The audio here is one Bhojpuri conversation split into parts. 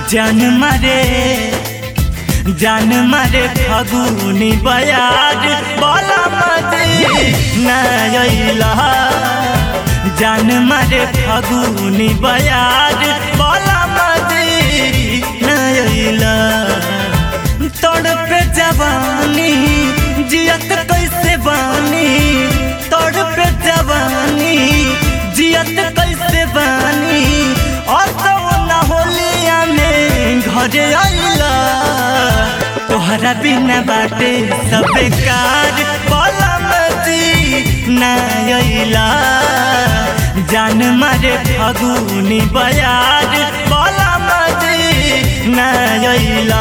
जान मारे जान मारे फगुनी बयार बोला मजी नैला जान मारे फगुनी बयार बोला मजी नैला तोड़ पे जवानी जियत कैसे बानी तोड़ पे जवानी जियत कैसे बानी और तो ना होलिया में घरे आइला तोहरा बिना बाटे सब कार बोला मती ना आइला जान मारे फगुनी बयार बोला मती ना आइला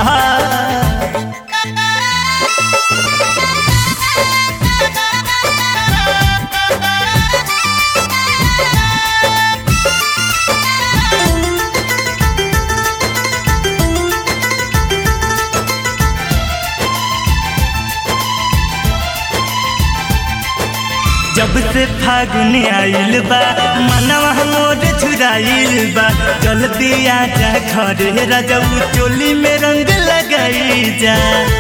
जब से फागुन आइल बा मनवा मोर छुराइल बा जल्दी आ जा घरे रजऊ चोली में रंग लगाई जा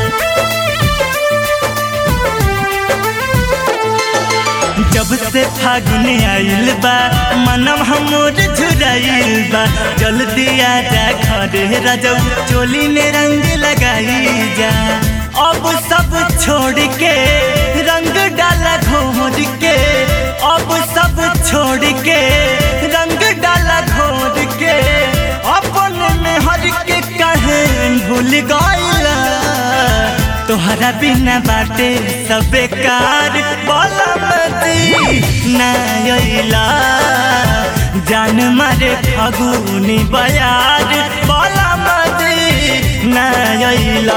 जब से फागुन आइल बा मनवा मोर छुराइल बा जल्दी आ जा घरे रजऊ चोली में रंग लगाई जा अब सब छोड़ के रंग डाला घोर के अब सब छोड़ के रंग डाला घोर के अपन में हर के कहे भूल गईला तोहरा बिना बाटे सब बेकार बोला मती नैला जान मारे फगुनी बयार बोला मती नैला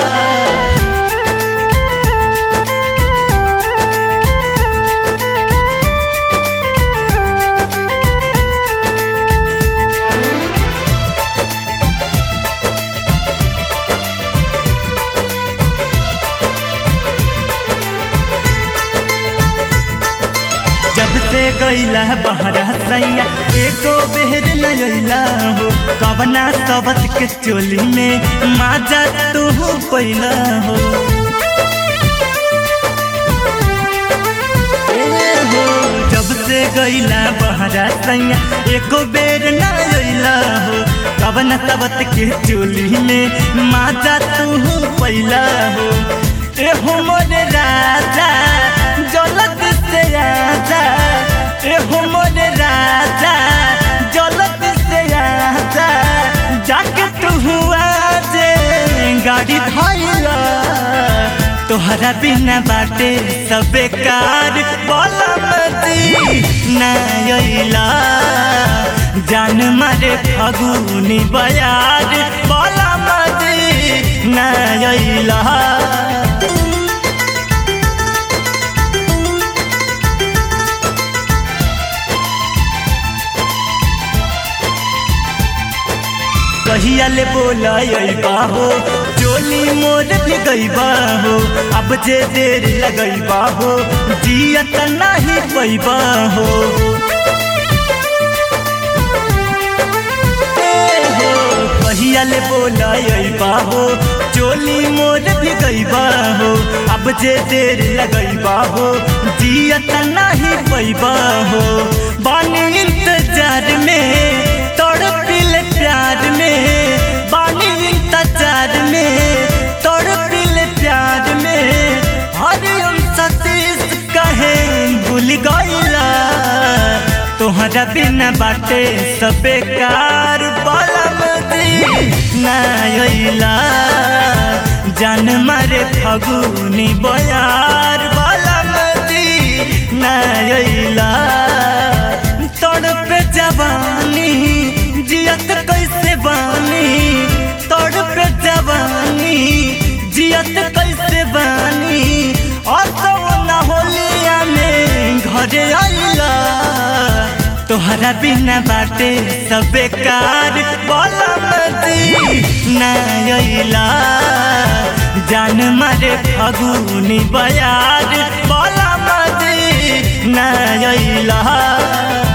जब से गईला बहरा सैया एको बेहर नैला हो कवना सबत के चोली में माजा तू पैला हो ए हो जब से गईला बहरा सैया एको बेर नैला हो कवना सबत के चोली में माजा तू पैला हो ए हो मोरे राजा जलत से आजा ए हो मोरे राजा जलत से आजा जाके तू हुआ जे गाड़ी धैला तोहरा बिना बाटे सब बेकार बोला मती नैला जान मारे फगुनी बयार बोला मती नैला कहिया ले बोला हो चोली मोर भी गईबा हो अब जे देर लगईबा हो जियत नहीं पैबा हो ए हो कहिया ले बोला हो चोली मोर भी गईबा हो अब जे देर लगईबा हो जियत नहीं पैबा हो बानी इंतजार में तड़पिल प्यार में बानी इंतजार में तड़पिल प्यार में हरिओम सतीश कहे भूल गईला तोहरा बिना बाटे सब बेकार बलम दी नैला जान मारे फगुनी बयार बलम दी नैला तड़प जवानी जियत कैसे बानी तड़प जवानी जियत कैसे बानी और तो ना होलिया में घरे आइला तोहरा बिना बाटे सब बेकार बोला मती नैला जान मारे फगुनी बयार बोला मती नैला